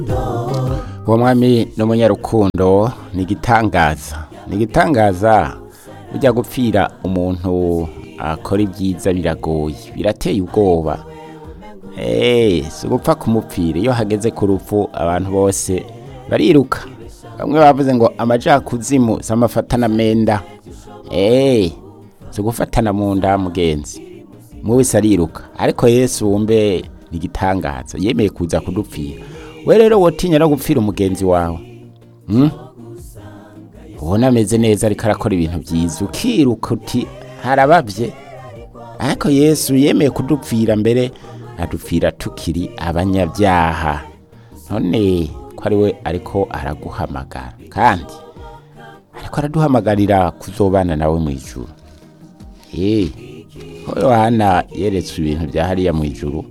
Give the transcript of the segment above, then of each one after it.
uwo mwami ni umunyarukundo ni igitangaza ni igitangaza ujya gupfira umuntu akora ibyiza biragoye birateye ubwoba eee si ugupfa kumupfira iyo hageze ku rupfu abantu bose bariruka bamwe bavuze ngo amajakuzimu si amafatana menda eee si ugufatana mu nda mugenzi umwe wese ariruka ariko yesu wumve ni igitangaza yemeye kuza kudupfira we rero wotinya no gupfira umugenzi wawe hmm? ubona ameze neza ariko arakora ibintu byiza ukiruka uti harababye ariko yesu yemeye kudupfira mbere adupfira tukiri abanyabyaha none ko ari we ariko araguhamagara kandi ariko araduhamagarira kuzobana nawe mu ijuru eee ko yohana yeretswe ibintu bya hariya mu ijuru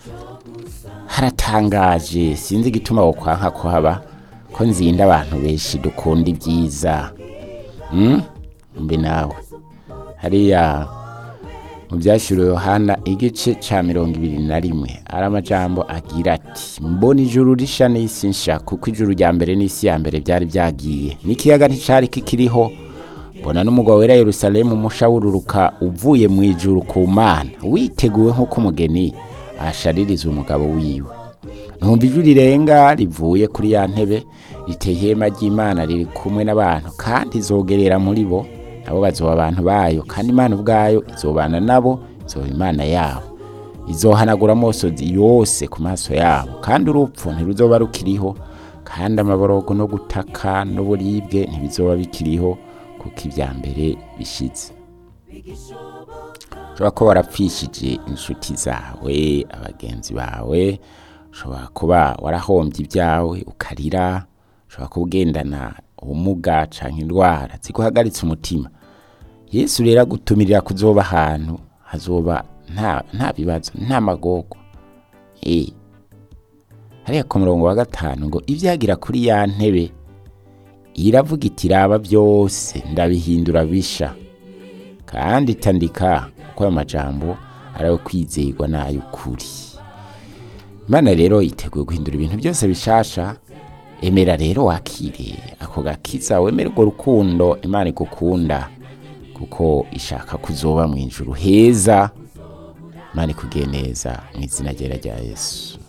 haratangaje sinzi igituma wo kwanka kuhaba ko nzinda abantu benshi dukunda ibyiza hmm? mbe nawe hariya mu byashyiriwe yohana igice cya mirongo ibiri na rimwe ari amajambo agira ati mbona ijuru risha n'isi nsha kuko ijuru rya mbere n'isi ya mbere byari byagiye n'ikiyaga nticyari kikiriho mbona n'umugabo wera yerusalemu umusha wururuka uvuye mu ijuru ku mana witeguwe nk'uko umugeni ashaririza umugabo wiwe numva ijwi rirenga rivuye kuri ya ntebe riteye ihema ry'imana riri kumwe n'abantu kandi izogerera muri bo nabo bazoba abantu bayo kandi imana ubwayo izobana nabo izoba imana yabo izohanagura amosozi yose ku maso yabo kandi urupfu ntiruzoba rukiriho kandi amaborogo no gutaka n'uburibwe ntibizoba bikiriho kuko ibya mbere bishize ushobora kuba warapfishije inshuti zawe abagenzi bawe ushobora kuba warahombye ibyawe ukarira ushobora kuba ugendana ubumuga cyangwa indwara ziguhagaritse umutima yesu rero agutumirira kuzoba ahantu hazoba nta bibazo nta magogo hariya ku murongo wa gatanu ngo ibyagira kuri ya ntebe iravuga iti raba byose ndabihindura bisha kandi itandika ko ayo majambo ari ayo kwizerwa n'ay'ukuri imana rero yiteguye guhindura ibintu byose bishasha emera rero wakire ako gakiza wemere urwo rukundo imana igukunda kuko ishaka kuzoba mu ijuru heza imana ikugiye neza mu izina ryera rya yesu